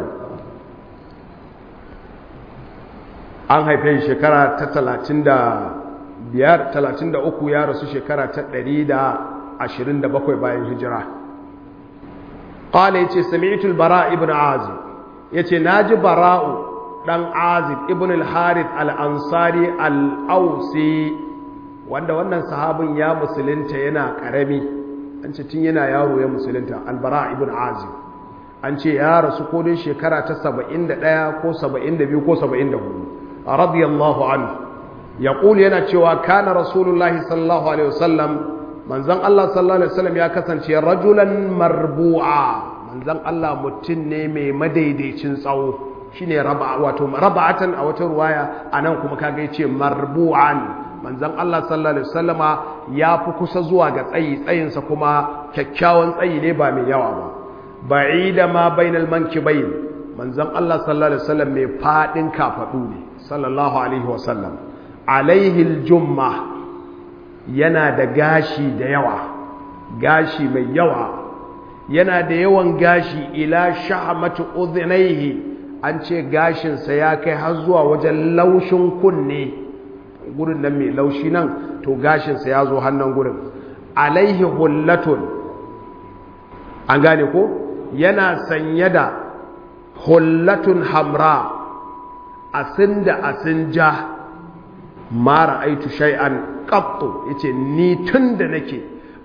an haife shekara ta talatin da biyar talatin da uku ya rasu shekara ta ɗari da ashirin da bakwai bayan hijira ƙwale ya ce sami'atul bara ibn azib ya ce na ji bara'u ɗan azib ibn al-harith al-ansari al-ausi wanda wannan sahabin ya musulunta yana ƙarami an ce tun yana yaro ya musulunta al-bara ibn azib an ce ya rasu ko dai shekara ta 71 ko 72 ko 74 radiyallahu anhu ya ƙuli yana cewa kana rasulullahi sallallahu alaihi wasallam manzan Allah sallallahu alaihi wasallam ya kasance rajulan marbu'a manzan Allah mutum ne mai madaidaicin tsawo shine raba wato raba'atan a wata ruwaya anan kuma kaga yace marbu'an manzan Allah sallallahu alaihi wasallama ya fi kusa zuwa ga tsayi tsayinsa kuma kyakkyawan tsayi ne ba mai yawa ba ba'ida ma bainal mankibayn manzon Allah sallallahu alaihi wasallam mai fadin kafadu ne sallallahu alaihi wasallam alaihi aljumma yana da gashi da yawa gashi mai yawa yana da yawan gashi ila shahmatu udhnayhi an ce gashin sa ya kai har zuwa wajen laushin kunne gurin nan mai laushi nan to gashin sa ya zo hannun gurin alaihi hullatun an gane ko yana sanye da hullatun hamra asin da asin ja mara aitu shay'an qattu yace ni tunda nake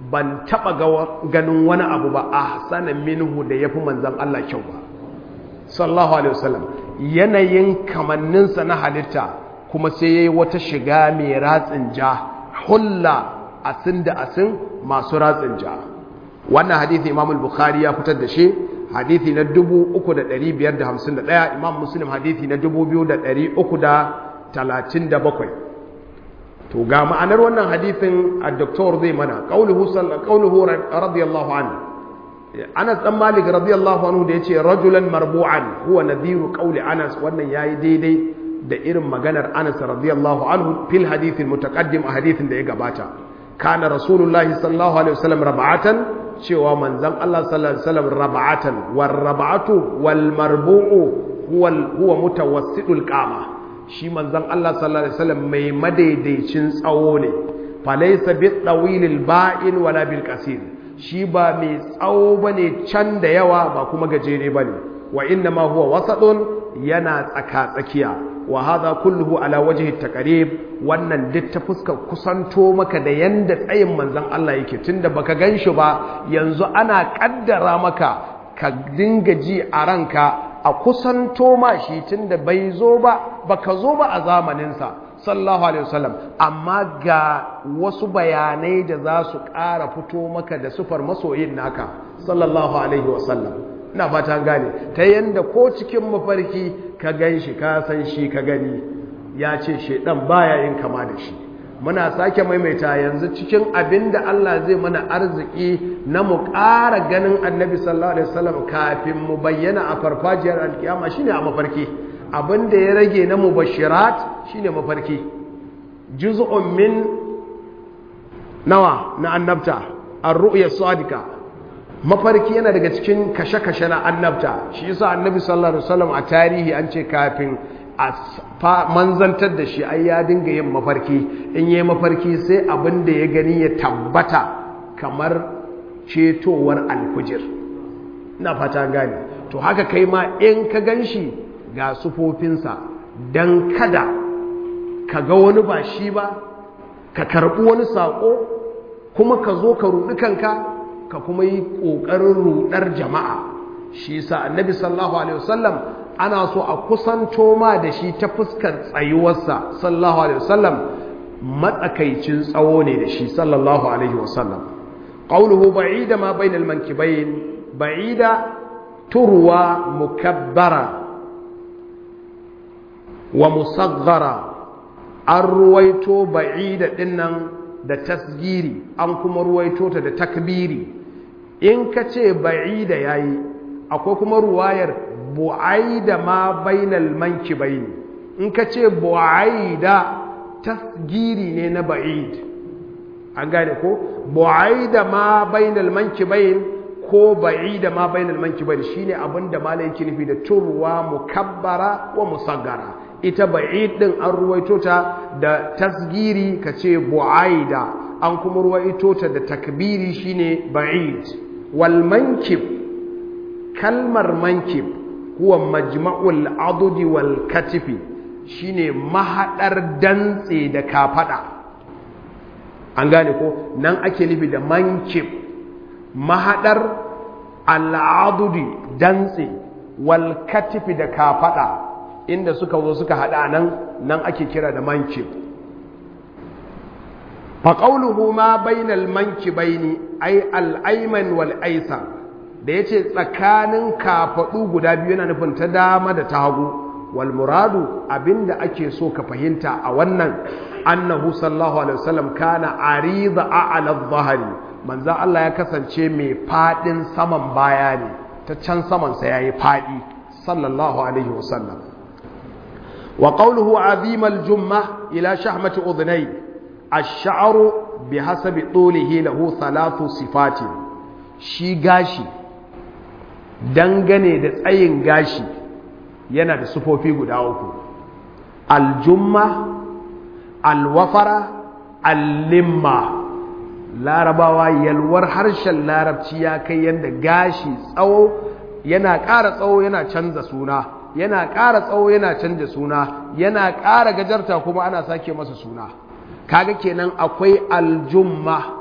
ban taba ganin wani abu ba ahsana minhu da yafi manzon Allah kyau ba sallallahu alaihi wasallam yanayin kamanninsa na halitta kuma sai yayi wata shiga mai ratsin ja hulla asin da asin masu ratsin ja wannan hadisi Imam al-Bukhari ya fitar da shi hadisi na 3551 Imam Muslim hadisi na 2337 to ga ma'anar wannan hadisin a doktor zai mana qauluhu qauluhu radiyallahu anhu Anas dan Malik radiyallahu anhu da yace rajulan marbu'an huwa nadhiru qawli Anas wannan yayi daidai da irin maganar Anas radiyallahu anhu fil hadith al-mutaqaddim a hadithin da ya gabata kana rasulullahi sallallahu alaihi wasallam rab'atan cewa manzon Allah sallallahu alaihi wasallam rab'atan war rab'atu wal marbu'u huwa huwa mutawassidul qama shi manzon Allah sallallahu alaihi wasallam mai madaidaicin tsawo ne falaysa bit tawilil ba'in wala bil qasir shi ba mai tsawo bane can da yawa ba kuma gajere bane wa inna ma huwa wasadun yana tsaka tsakiya wa hadha kulluhu ala wajhi taqrib wannan duk ta fuskar kusanto maka da yanda tsayin manzon Allah yake tunda baka ganshi ba yanzu ana kaddara maka ka dinga ji a ranka a kusanto ma shi tunda bai zo ba baka zo ba a zamanin sa sallallahu alaihi wasallam amma ga wasu bayanai da za su ƙara fito maka da sufar masoyin naka sallallahu alaihi wasallam ina fata gane ta yanda ko cikin mafarki ka gan shi ka san shi ka gani ya ce shaidan baya yin kama da shi muna sake maimaita yanzu cikin abin da Allah zai mana arziki na mu ƙara ganin annabi sallallahu alaihi wasallam kafin mu bayyana a farfajiyar alkiyama shine a mafarki abin da ya rage na mubashirat shine mafarki juz'un min nawa na annabta ar-ru'ya sadiqa mafarki yana daga cikin kashe-kashe na annabta shi yasa annabi sallallahu alaihi wasallam a tarihi an ce kafin a manzantar da shi ai ya dinga yin mafarki in yi mafarki sai abin da ya gani ya tabbata kamar cetowar alfujir ina fata gane to haka kai ma in ka gan shi ga sufofinsa don kada ka ga wani ba shi ba ka karɓi wani saƙo kuma ka zo ka ruɗi kanka ka kuma yi ƙoƙarin ruɗar jama'a shi sa annabi sallallahu alaihi wasallam ana so a kusanto ma da shi ta fuskar tsayuwarsa sallallahu alaihi wasallam matsakaicin tsawo ne da shi sallallahu alaihi wasallam qawluhu ba'ida ma bainal mankibayn ba'ida turwa mukabbara wa musaghara an ruwaito ba'ida dinnan da tasgiri an kuma ruwaito ta da takbiri in ka ce ba'ida yayi akwai kuma ruwayar bu'aida ma bainal mankibaini in ka ce bu'aida tasgiri ne na ba'id an gane ko bu'aida ma bainal mankibain ko ba'ida ma bainal mankibain shine abinda malai yake nufi da turwa mukabbara wa musaggara ita ba'id din an ruwaito ta da tasgiri ka ce bu'aida an kuma ruwaito ta da takbiri shine ba'id wal mankib kalmar mankib huwa majma'ul adudi wal katifi shine mahadar dantse da kafada an gane ko nan ake nufi da mankib mahadar al'adudi dantse wal katifi da kafada inda suka zo suka hada nan nan ake kira da mankib fa qawluhu ma bainal mankibaini ay al-ayman wal aysar da ya ce tsakanin kafaɗu guda biyu yana nufin ta dama da ta hagu wal muradu abinda ake so ka fahimta a wannan annahu sallallahu alaihi wasallam kana arida a'la dhahari manzo Allah ya kasance mai fadin saman baya ne ta can saman sa yayi fadi sallallahu alaihi wasallam wa qawluhu azim al jumma ila shahmati udhnay ash-sha'ru bihasabi tulihi lahu thalathu sifatin shi gashi dangane da tsayin gashi yana da sufofi guda uku aljumma alwafara allimma larabawa yalwar harshen larabci ya kai yadda gashi tsawo yana ƙara tsawo yana canza suna yana ƙara tsawo yana canza suna yana ƙara gajarta kuma ana sake masa suna kaga kenan akwai aljumma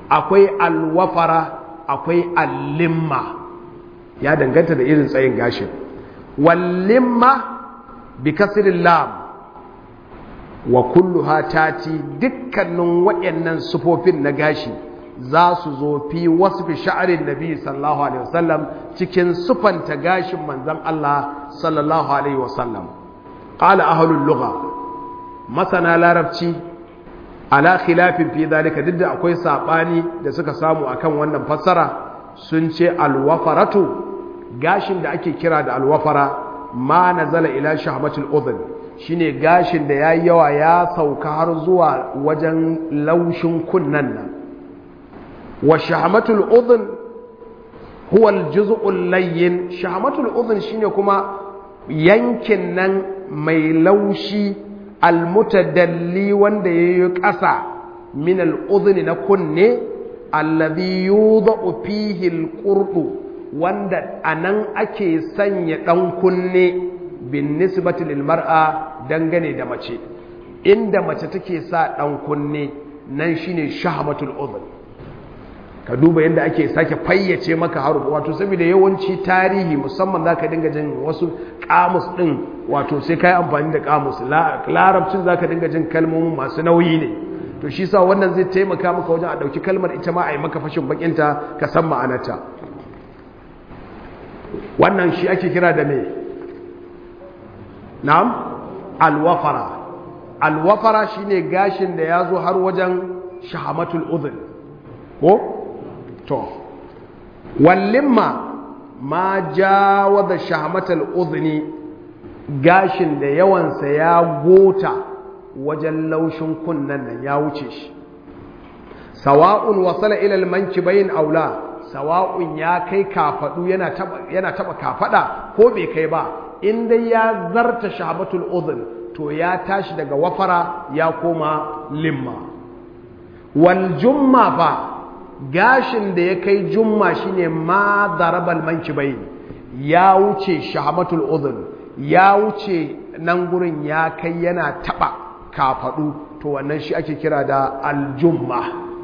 akwai alwafara akwai allimma ya danganta da irin tsayin gashin wallimma bi kasirin lam wa kulluha tati dukkanin waɗannan sufofin na gashi za su zo fi wasu fi sha'arin nabi sallallahu alaihi wasallam cikin sufanta gashin manzan Allah sallallahu alaihi wasallam qala ahlul lugha masana larabci ala khilafin fi zalika duk da akwai sabani da suka samu akan wannan fassara sun ce alwafaratu gashin da ake kira da alwafara ma nazala ila shahmatul udhun shine gashin da yayi yawa ya sauka har zuwa wajen laushin kunnan nan wa shahmatul udhun huwa aljuz'ul layyin shahmatul udhun shine kuma yankin nan mai laushi almutadalli wanda yayi ƙasa min al'udhni na kunne alladhi yudha'u fihi alqurdu wanda anan ake sanya dan kunne bin nisbati lil mar'a dangane da mace inda mace take sa dan kunne nan shine shahmatul udhn ka duba yadda ake sake fayyace maka harufu wato saboda yawanci tarihi musamman zaka dinga jin wasu kamus din wato sai kai amfani da kamus larabcin zaka dinga jin kalmomin masu nauyi ne to shi sa wannan zai taimaka maka wajen a dauki kalmar ita ma a yi maka fashin bakinta ka san ma'anarta wannan shi ake kira da me na'am alwafara alwafara shine gashin da ya zo har wajen shahamatul udhun ko to wallimma ma jawaza shahamatul udhni gashin da yawansa ya gota wajen laushin kunnan nan ya wuce shi sawa'un wasala ila almankibayn aula sawa'un ya kai kafadu yana taba yana taba kafada ko bai kai ba in dai ya zarta shahabatul udhun to ya tashi daga wafara ya koma limma wal jumma fa gashin da ya kai jumma shine ma darabal mankibayn ya wuce shahabatul udhun ya wuce nan gurin ya kai yana taba kafadu to wannan shi ake kira da aljumma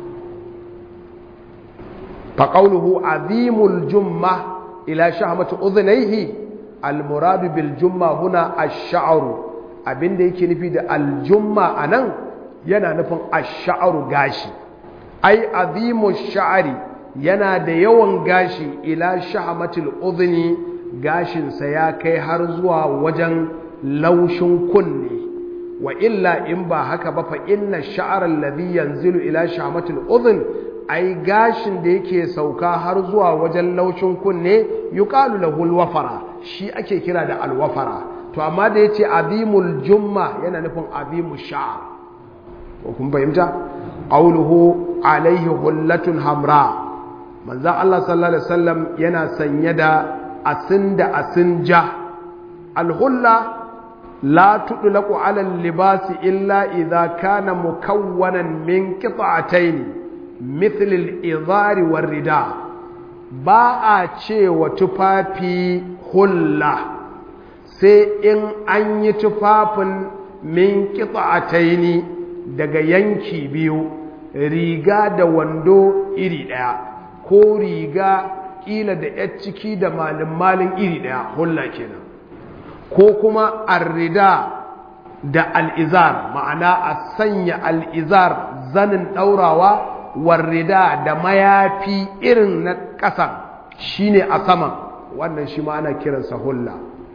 fa qawluhu azimul jumma ila shahmati udhnayhi almuradu bil jumma huna ash-sha'ru abinda yake nufi da aljumma anan yana nufin ash-sha'ru gashi ai azimu sha'ri yana da yawan gashi ila shahmatil udhni gashinsa ya kai har zuwa wajen laushin kunne wa illa in ba haka ba fa inna sha'ar alladhi yanzilu ila shamatil udhun ai gashin da yake sauka har zuwa wajen laushin kunne yuqalu lahu alwafara shi ake kira da alwafara to amma da yace azimul jumma yana nufin azimu sha'r ko kun fahimta qawluhu alaihi hullatun hamra manzon Allah sallallahu alaihi wasallam yana sanye da asin da asin ja alhulla la tudlaqu ala libasi illa idha kana mukawwanan min qita'atayn mithl al-idhar war-rida ba a cewa tufafi hulla sai in an yi tufafin min qita'atayn daga yanki biyu riga da wando iri daya ko riga kila da ‘yar ciki da malin-malin iri ɗaya hulla kenan ko kuma arrida da al'izar ma'ana a sanya al'izar zanin ɗaurawa warrida da mayafi irin na ƙasan shi ne a saman wannan shi ma ana kiransa hulla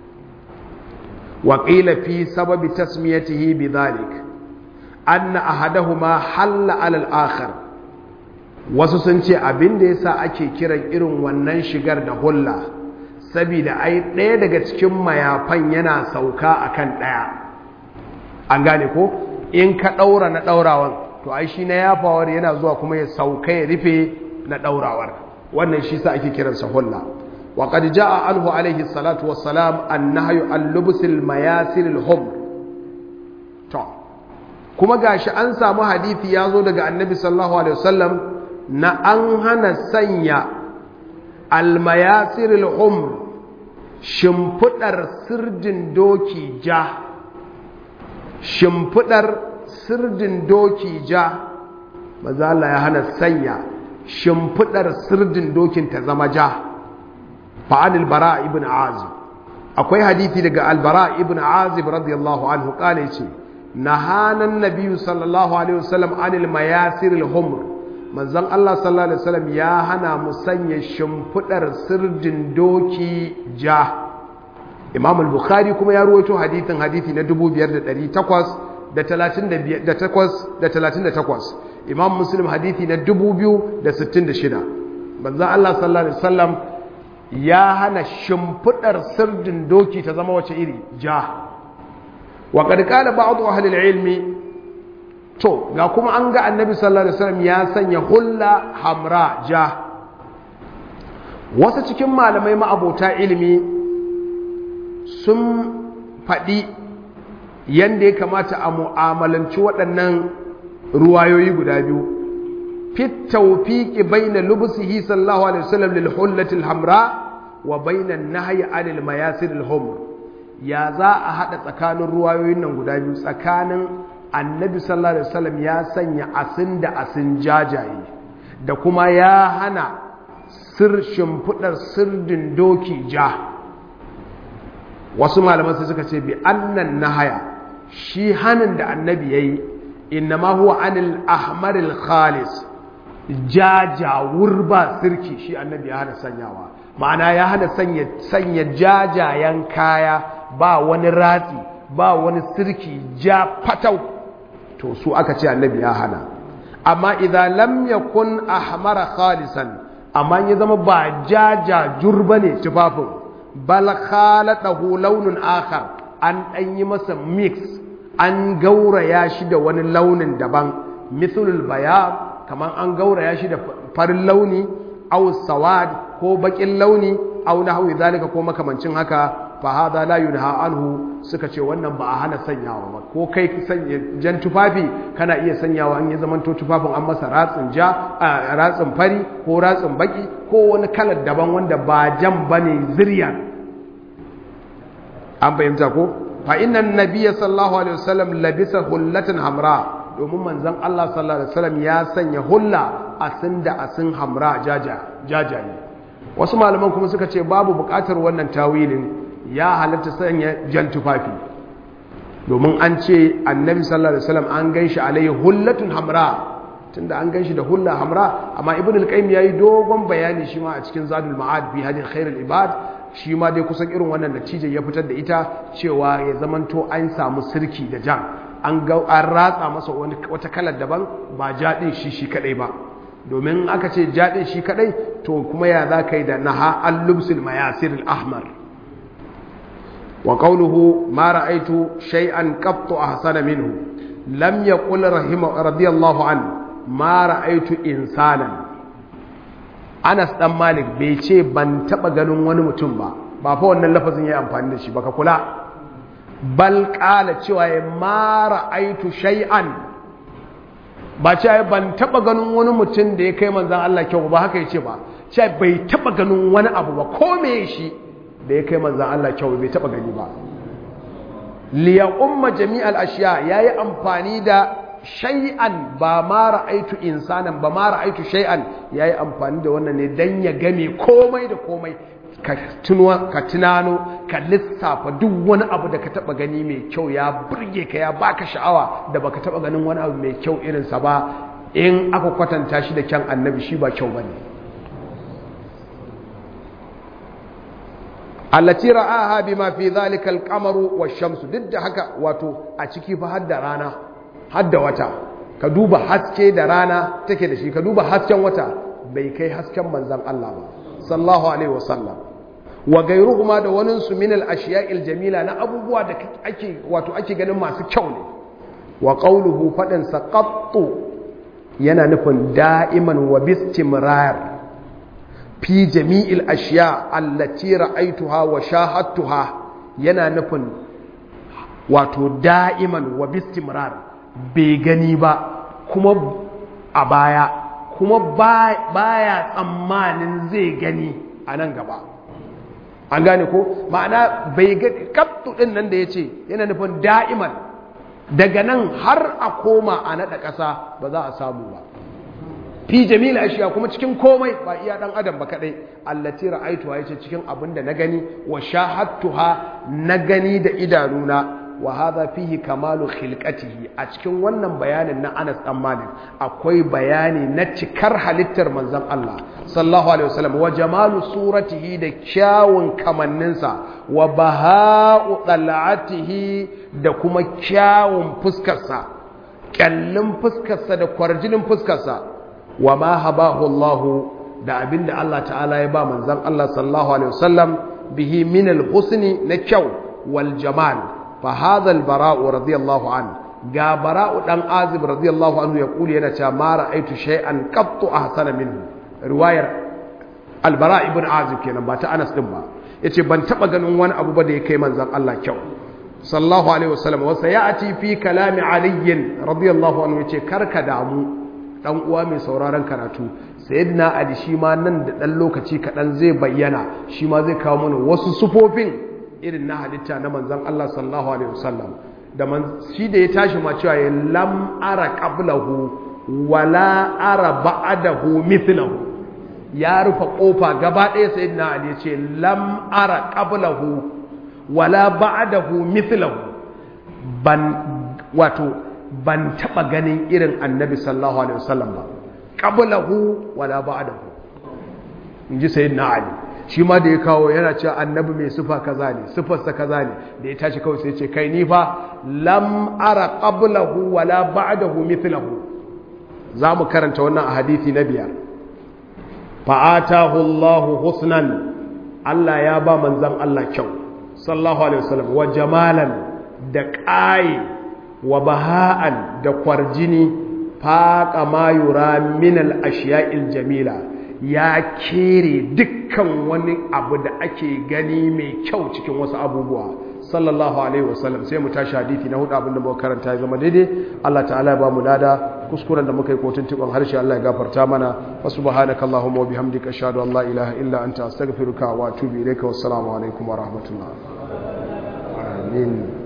waƙila fi sababi tasmiyatihi bi zalik anna ahadahuma halla alal akhar wasu sun ce abin da yasa ake kiran irin wannan shigar da hulla saboda ai ɗaya daga cikin mayafan yana sauka akan ɗaya an gane ko in ka ɗaura na ɗaurawan to ai shi na yafawar yana zuwa kuma ya sauka ya rufe na ɗaurawar wannan shi sa ake kiransa hulla wa qad jaa anhu alaihi salatu wassalam annahyu al-lubsil mayasir al-humr to kuma gashi an samu hadisi ya zo daga annabi sallallahu alaihi wasallam na an hana sanya almayasir al'umr shimfidar sirdin doki ja shimfidar sirdin doki ja maza Allah ya hana sanya shimfidar sirdin dokin ta zama ja fa'anil bara ibn azib akwai hadithi daga albara ibn azib radiyallahu anhu kala yace nahanan nabiyyu sallallahu alaihi wasallam anil mayasir al-humr manzon Allah sallallahu alaihi wasallam ya hana mu sanya shimfidar sirdin doki ja Imam al-Bukhari kuma ya ruwaito hadithin hadithi na 5838 Imam Muslim hadithi na 2066 manzon Allah sallallahu alaihi wasallam ya hana shimfidar sirdin doki ta zama wace iri ja wa qad qala ba'd ahli al-ilmi to ga kuma an ga annabi sallallahu alaihi wasallam ya sanya hulla hamra ja wasu cikin malamai ma'abota ilimi sun faɗi yadda ya kamata a mu'amalanci waɗannan ruwayoyi guda biyu fit tawfiqi baina lubsihi sallallahu alaihi wasallam lil hullatil hamra wa baina an-nahyi 'anil mayasir al-humr ya za a hada tsakanin ruwayoyin nan guda biyu tsakanin annabi sallallahu alaihi wasallam ya sanya asin da asin jajaye da kuma ya hana sir shimfidar sirdin doki ja wasu malaman sai suka ce bi annan nahaya shi hanin da annabi yayi innama huwa anil ahmaril khalis jajawur ba sirki shi annabi ya hana sanyawa ma'ana ya hana sanya sanya jajayen kaya ba wani ratsi ba wani sirki ja fatau to su aka ce annabi ya hana amma idan lam yakun ahmara khalisan amma ya zama ba jaja jurba ne tufafin bal khalatahu launun akhar an dan yi masa mix an gauraya shi da wani launin daban mithlul bayan kaman an gauraya shi da farin launi aw sawad ko bakin launi aw nahwi zalika ko makamancin haka fa hada la yunha anhu suka ce wannan ba a hana sanyawa ba ko kai sanya jan tufafi kana iya sanyawa an yi zaman to tufafin an masa ratsin ja ratsin fari ko ratsin baki ko wani kalar daban wanda ba jan bane zirya an fahimta ko fa inna nabiyya sallallahu alaihi wasallam labisa hullatan hamra domin manzon Allah sallallahu alaihi wasallam ya sanya hulla asin da asin hamra jajaye wasu malaman kuma suka ce babu bukatar wannan tawilin ya halatta sanya jan tufafi domin an ce annabi sallallahu alaihi wasallam an ganshi alaihi hullatun hamra tunda an ganshi da hulla hamra amma ibn al-qayyim yayi dogon bayani shi ma a cikin zadul ma'ad bi hadin khairul ibad shi ma dai kusan irin wannan natija ya fitar da ita cewa ya zamanto an samu sirki da jan an ga an ratsa masa wani wata kalar daban ba jadin shi shi kadai ba domin aka ce jadin shi kadai to kuma ya za kai da naha al-lubsul mayasir al-ahmar وقوله ما رأيت شيئا قط أحسن منه لم يقل رحمه رضي الله عنه ما رأيت إنسانا Anas dan Malik bai ce ban taba ganin wani mutum ba ba fa wannan lafazin yayi amfani da shi baka kula bal qala cewa ya ma ra'aitu shay'an ba ce ban taba ganin wani mutum da ya kai manzon Allah kyau ba haka yace ba ce bai taba ganin wani abu ba ko me shi da ya kai manzan Allah kyau bai taba gani ba liya umma jami'al ashiya yayi amfani da shay'an ba ma ra'aitu insanan ba ma ra'aitu shay'an yayi amfani da wannan ne dan ya game komai da komai ka tunuwa ka tunano ka lissafa duk wani abu da ka taba gani mai kyau ya burge ka ya baka sha'awa da baka taba ganin wani abu mai kyau irin sa ba in aka kwatanta shi da kyan annabi shi ba kyau bane allati ra'aha bima fi dhalika al-qamaru wash-shamsu duk da haka wato a ciki fa hadda rana hadda wata ka duba haske da rana take da shi ka duba hasken wata bai kai hasken manzon Allah ba sallallahu alaihi wasallam wa gairuhuma da wani su min al-ashiya'il jamila na abubuwa da ake wato ake ganin masu kyau ne wa qawluhu fadan saqattu yana nufin da'iman wa bistimrar fi jami'il ashiya allati ra'aituha wa shahadtuha yana nufin wato da'iman wa bistimrar bai gani ba kuma a baya kuma baya tsammanin zai gani a nan gaba an gane ko ma'ana bai gani kaptu din nan da yace yana nufin da'iman daga nan har a koma a naɗa ƙasa ba za a samu ba fi jamil ashiya kuma cikin komai ba iya dan adam ba kadai allati ra'aytuha yace cikin abin da na gani wa shahadtuha na gani da idanuna wa hadha fihi kamalu khilqatihi a cikin wannan bayanin na Anas dan Malik akwai bayani na cikar halittar manzon Allah sallallahu alaihi wasallam wa jamalu suratihi da kyawun kamanninsa wa baha'u dal'atihi da kuma kyawun fuskarsa kyallin fuskarsa da kwarjinin fuskarsa wa ma habahu Allah da abinda Allah ta'ala ya ba manzon Allah sallallahu alaihi wasallam bihi min al-husni na kyau wal jamal fa hadha al-bara'u radiyallahu an ga bara'u dan azib radiyallahu anhu ya kuli yana cewa ma ra'aitu shay'an qattu ahsana minhu riwayar al-bara' ibn azib kenan ba ta Anas din ba yace ban taba ganin wani abu ba da ya kai manzon Allah kyau sallallahu alaihi wasallam wa sayati fi kalami ali radiyallahu anhu yace karka damu dan uwa mai sauraron karatu sayyidina ali shi ma nan da dan lokaci kadan zai bayyana shi ma zai kawo mana wasu sufofin irin na halitta na manzon Allah sallallahu alaihi wasallam da man shi da ya tashi ma cewa ya lam ara qablahu wala ara ba'dahu mithlahu ya rufe kofa gaba ɗaya sayyidina ali ya ce lam ara qablahu wala ba'dahu mithlahu ban wato ban taba ganin irin annabi sallallahu alaihi wasallam ba qablahu wala ba'dahu inji sayyidina ali shi ma da ya kawo yana cewa annabi mai sifa kaza ne sifarsa kaza ne da ya tashi kawai sai ce kai ni fa lam ara qablahu wala ba'dahu mithlahu zamu karanta wannan a hadisi na biyar fa'atahu Allahu husnan Allah ya ba manzon Allah kyau sallallahu alaihi wasallam wa jamalan da ƙayi wa baha'an da kwarjini faƙa ma yura minal ashiya'il jamila ya kere dukkan wani abu da ake gani mai kyau cikin wasu abubuwa sallallahu alaihi wasallam sai mu tashi hadisi na hudu abinda muka karanta ya zama daidai Allah ta'ala ya ba mu lada kuskuren da muka yi kotun tukon harshe Allah ya gafarta mana wa subhanaka allahumma wa bihamdika ashhadu an la ilaha illa anta astaghfiruka wa atubu ilayka wassalamu alaikum wa rahmatullah amin